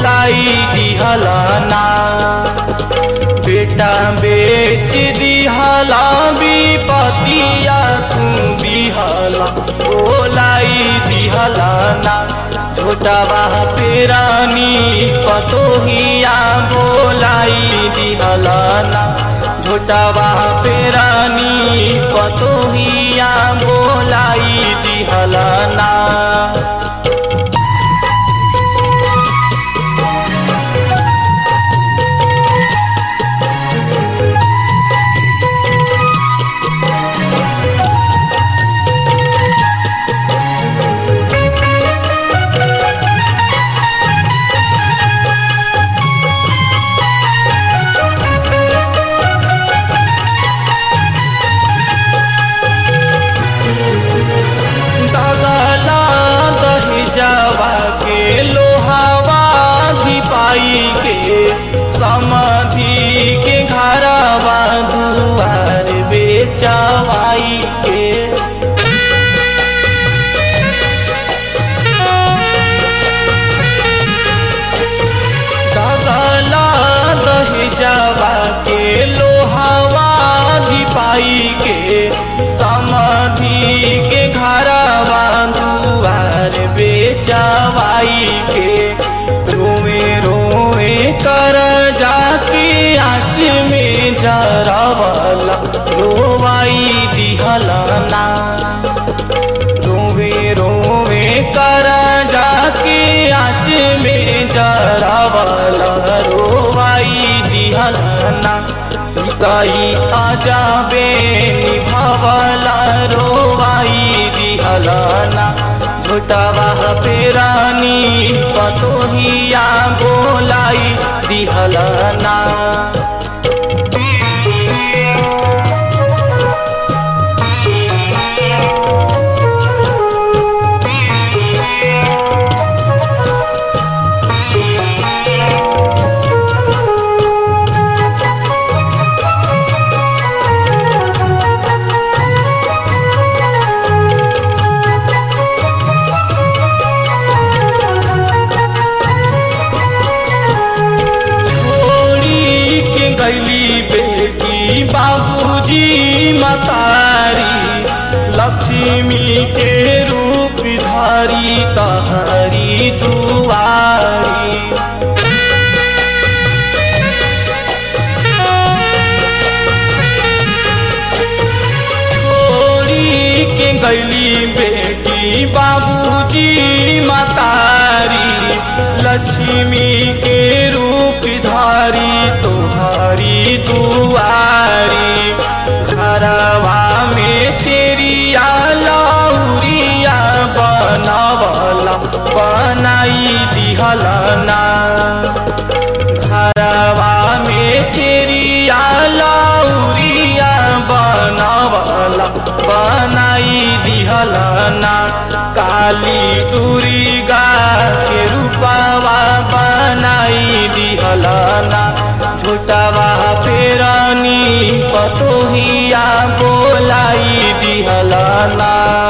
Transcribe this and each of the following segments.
बोलाई दिहलना बेटा बेच दिहला विपतिया तू दिहला बोलाई दिहलना छोटा बाह पेरानी पतोहिया बोलाई दिहलना छोटा बाह पेरानी पतोहिया बोलाई दिहलना दगला दही जावा के लोहावा धिपाई के समाधि के घरवा दुआर बेचवाई के दगला दही जावा के लोहावा धिपाई के समाधि के घरवा दुआर बेचवाई के रोवे रोवे कर जाके आँच में जरवला रोवाई दिहलना रोवे रोवे कर जाके आँच में जरवला रोवाई दिहलना कई आजा बे निभावला रोवाई दिहलना झूठावा पेरानी पतोहिया बोलाई दिहलना छोड़ी के गैली बेटी बाबूजी मतारी लक्ष्मी के रूप धारी तहरी दुआरी छोड़ी के गैली बेटी बाबूजी मतारी लक्ष्मी के रूप धारी तोहारी दुआरी घरवा में तेरिया लौरिया बनवला बनाई दिहलना घरवा में तेरिया लौरिया बनवला बनाई दिहलना काली दुर्गा के रूपवा बनाई दिहलना झूठावा पेरानी पतोहिया बोलाई दिहलना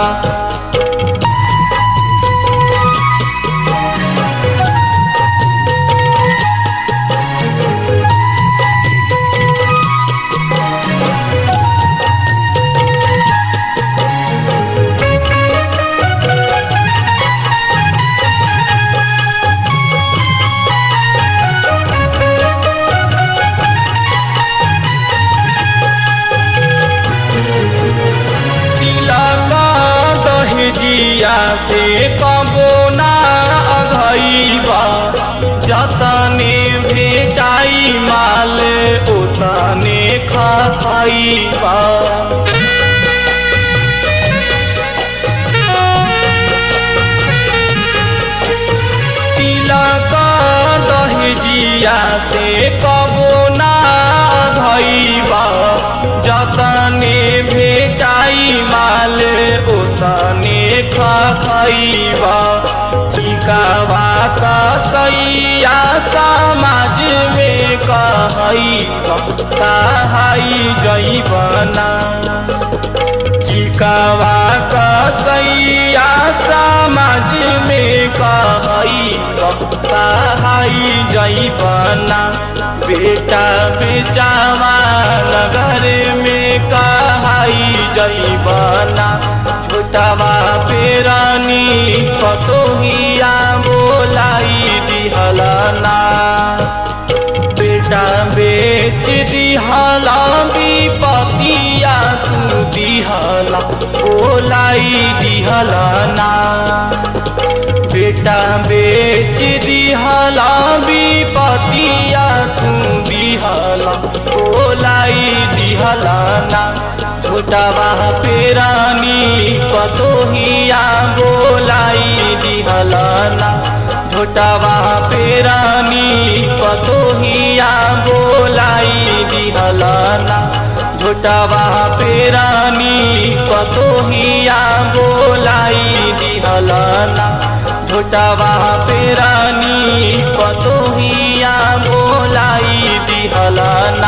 तिलका दहेजिया से कबो ना अघैबा जतने भेटाई माल उतने खैबा तिलका दहेजिया से कबो ना धैबा जतने भेटाई माल उतने खैबा चिकावा कसैया समाज में कहई कहाई जैबना चिकावा कसैया समाज में कहई कहाई जैबना बेटा बेचावा नगर में कहाई जैबना छोटावा पेरानी पतोहिया बोलाई दिहलना बेटा बेच दिहला विपतिया तू दिहला बोलाई दिहलना बेटा बेच दिहला विपतिया तू दिहला बोलाई दिहलना छोटावा पेरानी पतोहिया बोलाई दिहलना छोटावा पेरानी पतोहिया बोलाई दिहलना छोटावा पेरानी पतोहिया बोलाई दिहलना छोटावा पेरानी पतोहिया बोलाई दिहलना